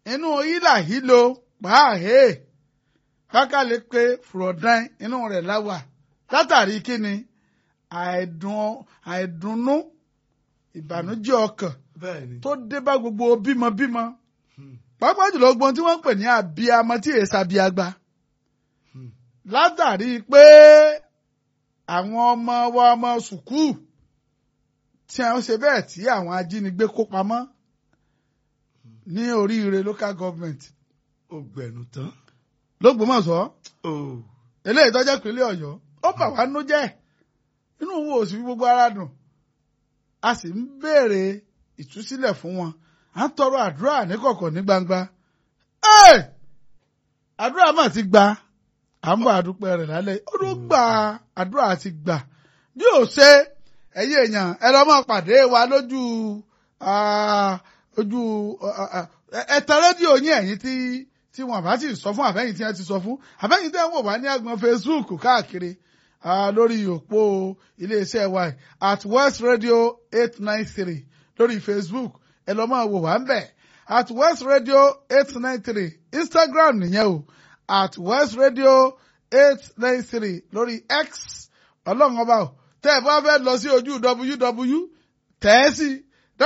inú hílà hílo pàáhé kákàlẹ́ pé fúrọ̀dán inú rẹ̀ láwà látàrí kíni àìdùn àìdùnnú ìbànújẹ́ ọkàn bẹ́ẹ̀ni tó dé bá gbogbo bímọbímọ pàápàá jùlọ gbọ́n tí wọ́n ń pè ní abiyamọ tí èsì abiyagba látàrí pé àwọn ọmọ wa ọmọ sùkúù tí wọ́n ṣe bẹ́ẹ̀ tí àwọn ajínigbé kó pamọ́ ní oríire local government ó gbẹ̀nu tán lÓgbómọ̀ṣọ́ ó eléyìí tó jẹ́ ìpínlẹ̀ Ọ̀yọ́ ó bà wá nú jẹ́ inú wo ò sì fi gbogbo ara dùn a sì ń béèrè ìtúsílẹ̀ fún wọn à ń tọrọ àdúrà níkọ̀kọ̀ ní gbangba Ẹ́! àdúrà mà ti gba à ń bọ̀ àdúpẹ́ rẹ̀ lálẹ́ ó ló gba àdúrà ti gbà bí ò ṣe ẹ̀yin èèyàn ẹ lọ́ mọ́ pàdé wa lójú ah, ojú ẹ̀tẹ̀ rédíò yín ẹ̀yin tí tí wọn bá ti sọ fún àbẹ́yìn tí wọ́n ti sọ fún àbẹ́yìn tí wọ́n wò wá ní agbọn Facebook káàkiri ah, lórí òpó iléeṣẹ́ wa yìí, at West Radio eight nine three lórí Facebook ẹ lọ́ máa wò wá ń bẹ̀ at West Radio eight nine three Instagram nìyẹn o at West Radio eight nine three lórí X ọlọ́run ọba o tẹ́ ẹ bá fẹ́ lọ sí ojú www tẹ̀ ẹ́ sí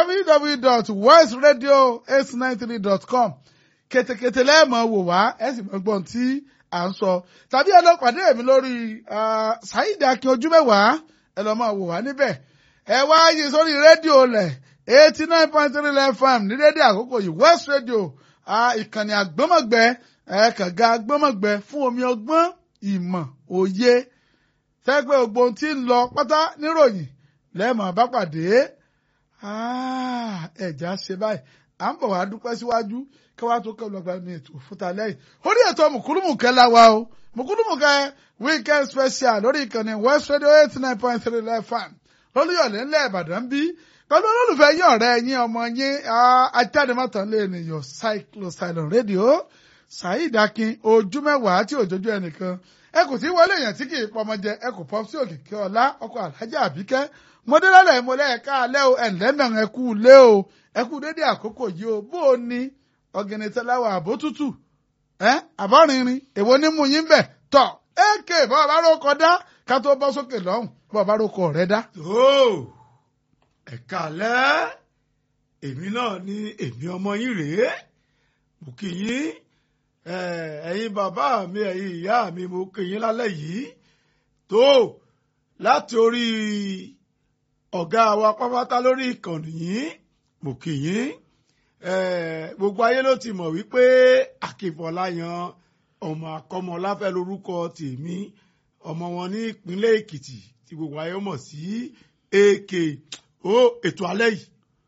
www.westradio893.com kètèkètè lẹ́ẹ̀mọ̀ wò wá ẹ sì mọ̀ gbọ́n tí à ń sọ tàbí ẹ lọ pàdé mi lórí ah, Saheed Akin ojú mẹ́wàá ẹ lọ máa wò wá níbẹ̀ ẹ wá yí sórí rédíò lẹ̀ eighty nine point three FM ní rédíò àkókò yìí West Radio ah, ìkànnì àgbọ́mọ̀gbẹ́ ẹ kànga àgbọ́mọ̀gbẹ́ fún omi ọgbọ́n ìmọ̀ òye sẹ́gbẹ́ gbogbo ohun tí ń lọ pátá níròyìn lẹ́ẹ̀mọ̀ bá pàdé Ah, ẹ̀já ṣe báyìí à ń bọ̀ wá dúpẹ́ síwájú kí wàá tó kẹ́lu ọgbà mi ètò fúta lẹ́yìn orí ètò mùkúlùmùkẹ́ la wa o mùkúlùmùkẹ́ weekend special lórí ìkànnì West Radio eighty nine point three FM lólúyọ̀lẹ̀ ńlẹ̀ Ìbàdàn bí pẹ̀lú olólùfẹ́ yín ọ̀rẹ́ yín ọmọ yín ajádẹ́mọ́tàn lé ènìyàn cyclosilon radio Saheed Akin ojú mẹ́wàá tí òjòjú ẹnìkan ẹ kò tí wọlé èèyàn tí kì í pọmọ jẹ ẹ kò pọ sí òkìkí ọlá ọkọ alájà àbíkẹ́ mọdélálẹ ìmọlẹ ẹka alẹ o ẹnlẹmẹrin ẹkú lé o ẹkú dédé àkókò yìí o bó o ní ọ̀gẹ̀nẹ̀ tẹ́láwà àbó tútù ẹ àbọ̀rìnrin èwo ní mú yín bẹ̀ tọ̀ èké bọ́ọ̀ bá rò kọjá ká tó bọ́ sókè lọ́hùn bọ́ọ̀ bá rò kọ rẹ dá. tó ẹ̀ka alẹ́ èmi náà ni èmi ọmọ yín rèé mo kí yín eh, ẹ̀yin bàbá mi ẹ̀yin ìyá mi mo kí yín lálẹ́ yìí tó láti orí ọ̀gá wa pápátá lórí ìkànnì yìí mo kí yín eh, gbogbo ayé ló ti mọ̀ wípé Akínfọláyan ọmọ akọ́mọláfẹ́ lórúkọ tèmi ọmọ wọn ní ìpínlẹ̀ Èkìtì tí gbogbo ayé mọ̀ sí AK ó ètò alẹ́ yìí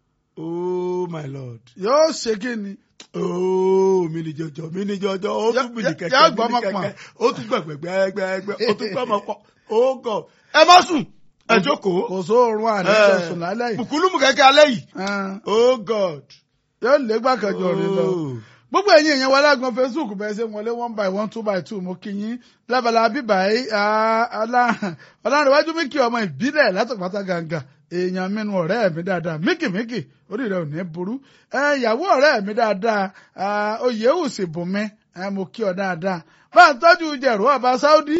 oh my lord yóò ṣe kí ni ooo mi ni jọjọ mi ni jọjọ ó tún mi ni yá kẹ̀kẹ́ mi ni gbọ́mọ pọ̀n. kẹ̀kẹ́ ó tún gbẹgbẹgbẹgbẹgbẹ ó tún gbọmọ pọ oh god ẹ má sùn ẹ jókòó kò sóorun àníṣe sùn lálẹ́ yìí bùkúlùmù kẹ̀kẹ́ alẹ́ yìí Ah, oh god yóò lé gbàkànjọ rẹ lọ. Oh. gbogbo ẹ̀yin èèyàn wa lágbọn facebook bẹ́ẹ̀ ṣe wọlé one by one two by two mo kí yín lábala bíbá yìí ọlọ́runwájú míkì ọmọ ìbílẹ̀ látọ̀pátá gàǹgà èèyàn mẹ́nu ọ̀rẹ́ mi dáadáa míkì míkì orí rẹ̀ ò ní burú ẹ, ìyàwó ọ̀rẹ́ mi dáadáa ah, oyè òsì bùnmi ẹ, mo kí ọ dáadáa bá ń tọ́jú jẹ̀rọ ọba sáúdí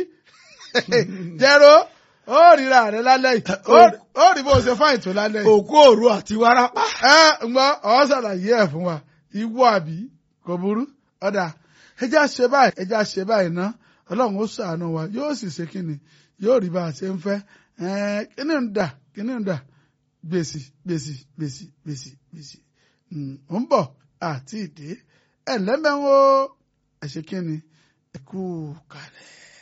jẹ̀rọ ó ríra rẹ lálẹ́ yìí ó- ó rí bó ṣe fáìn tó lálẹ́ yìí òkú òru àti wárápá ẹ ǹgbọ́ ọ̀ ṣàlàyé ẹ̀ fún wa ìwọ àbí kò burú ọ̀dà ẹjẹ́ àṣẹ báyìí ẹjẹ́ àṣẹ báyìí ná ọlọ́run ó ṣàánú wa yóò sì ṣe kíni yóò rí bá a ṣe ń fẹ́ ẹ̀ẹ́n kíní ń dà kíní ń dà gbèsì gbèsì gbèsì gbèsì gbèsì Mm, ó ń bọ̀ àti ìdè ẹ̀ lẹ́mẹ̀wó ẹ̀ ṣe kíni ẹ̀ kú kalẹ̀.